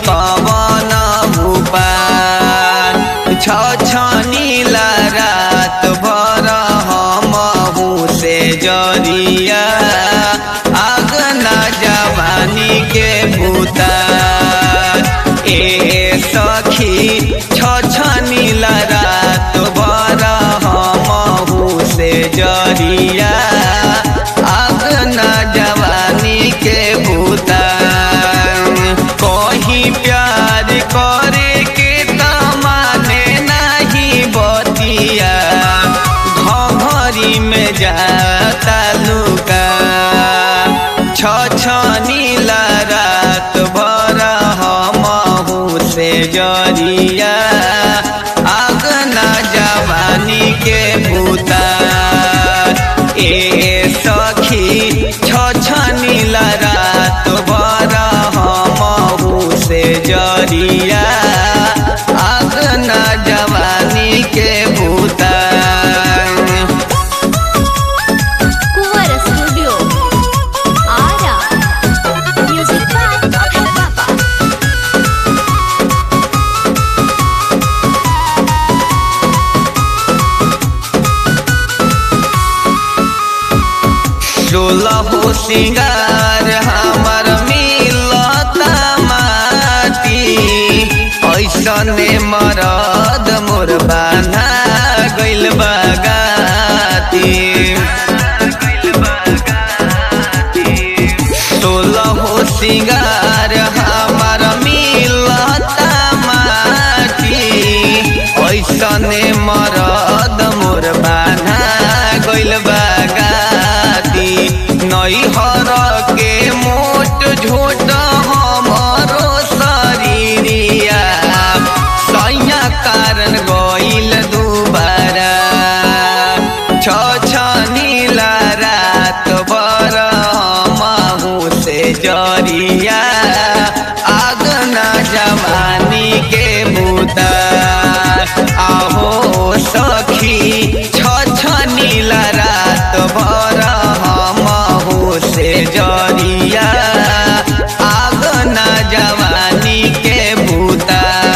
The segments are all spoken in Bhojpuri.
कवन उपाय छ छनीला रात भर हमहू से जरिया आग ना जवानी के भूता ए सखी छ छनीला रात भर हमहू से जरिया आग ना जवानी के भूता कहीं प्यार करे के तमाने नहीं बतिया घरी में जाता लुका छ छनीला रात भर हमहू से जरिया आग ना जवानी के भूता ए सखी छ छनीला रात भर हमहू से जरिया आग ना जवानी के भूता Kuwar Studio. Ara. Music by Abhay Papa. सोलह सिंगार हमर मिलता माटी ऐसने मरद मोर बाना गइल बगाती सोलह सिंगार हमर मिलता माटी ऐसने मरद मोर बाना गइल बगाती नैहर के मोट झोट हमरो शरीरिया सैया कारण गइल दुबारा छ छनीला रात भर हमहू से जरिया आग ना जवानी के बूता आहो सखी छ छनीला रात भर हमहू से जरिया आग ना जवानी के बूता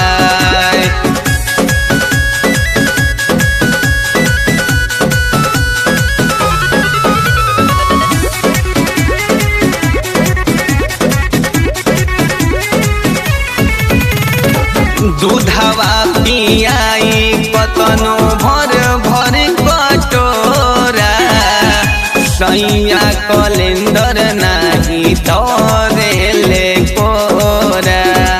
दूधवा पियाई कतनो भर भर कटोरा सैया कलेंदर नाही तोरेले कोरा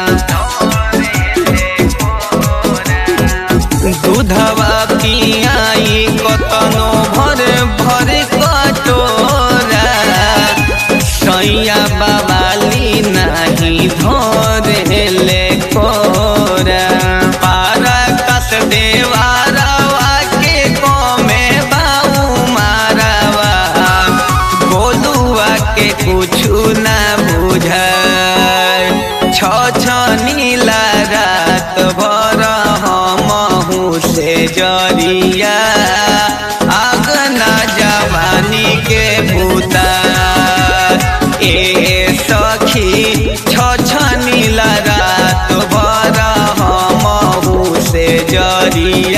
दूधवा पियाई कतनो भर भर कटोरा सैया बाबाली नाही धोरेले कोरा पारा कस देवारावा के कोमे बाऊ मारावा गोलुआ के कुछु ना बुझाय छ छनीला रात भर हमहू से जरिया आग ना जवानी के भूता ए सखी छ छनीला रात भर हमहू से जरिया